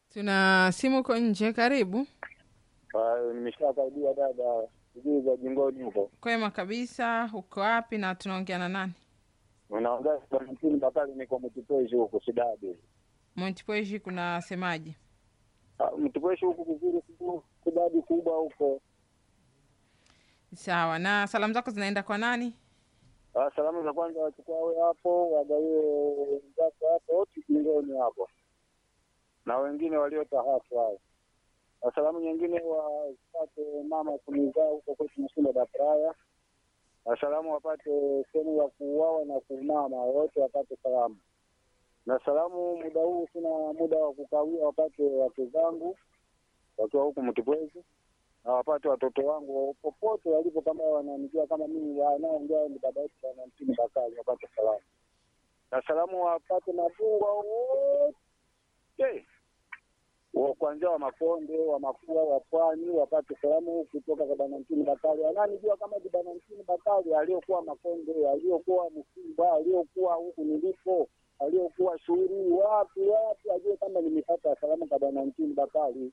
Tuna simu uko nje, karibu. Nimeshakaribia dada, sijui za jingoni huko. Kwema kabisa, uko wapi na tunaongea na nani? Unaongea Valentini Bakari, niko Mtipweshi huku Sidadi. Montpweshi kuna semaji? Ah, Mtipweshi huku kuzuri, siku Sidadi kubwa huko. Sawa, na salamu zako zinaenda kwa nani? Ah, Salamu za kwanza wachukua we hapo, wagawie wenzako hapo wote jingoni hapo, na wengine waliotahafu hao. Na salamu nyingine wapate mama kunizaa huko kwetu Msunda Dapraya. Na salamu wapate sehemu ya kuuawa na kuumama, wote wapate salamu. Na salamu muda huu sina muda wa kukawia, wapate wake zangu wakiwa huku Mtipwezi na wapate watoto wangu popote walipo, kama wananijua kama mimi wanaongea ni baba yetu Bwana Mtini Bakari, wapate salamu. Na salamu wapate mabungwa wote wa kuanzia wa Makonde, wa Mafua, wa Pwani wapate salamu kutoka kwa Bwana Mtini Bakari. Ananijua kama ni Bwana Mtini Bakari aliyokuwa Makonde, aliyokuwa Msimba, aliyokuwa huku nilipo, aliyokuwa shughuli wapi wapi, ajue kama nimepata salamu kwa Bwana Mtini Bakari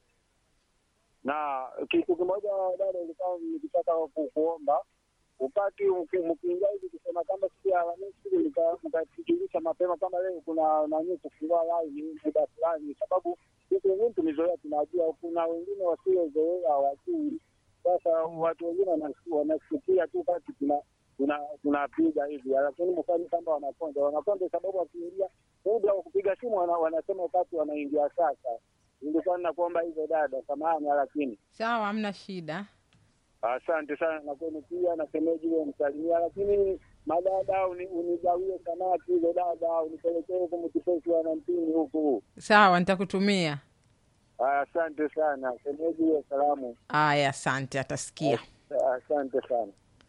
na kitu kimoja dada, ilikuwa nikitaka ku- kuomba upati mkiingia hivi kusema kama siku ya Alhamisi nika- mkatujulisha mapema kama leo kuna nani kufungua live muda fulani, sababu sisi wengine tumezoea, tunajua kuna wengine wasiozoea hawajui. Sasa watu wengine wanasi- wanasikia tu kati tuna tuna tunapiga hivi, lakini mfanye kama wanakonde wanakonde, sababu wakiingia muda wa kupiga simu wana, wanasema wakati wanaingia sasa. Nilikuwa ninakuomba hivyo dada, samahani, lakini Sawa, hamna shida. Asante sana na kwenu pia na shemeji huyo msalimia, lakini madada uni- unigawie samaki hizo dada, unipelekee huku Mtipesi wana mpini huku. Sawa, nitakutumia. Aya, Asante sana shemeji huyo, salamu. Aya, asante, atasikia. Asante sana.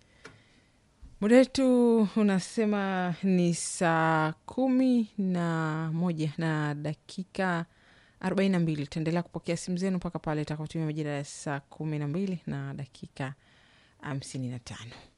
Muda wetu unasema ni saa kumi na moja na dakika arobaini na mbili. Tutaendelea kupokea simu zenu mpaka pale itakapotumia majira ya saa kumi na mbili na dakika hamsini na tano.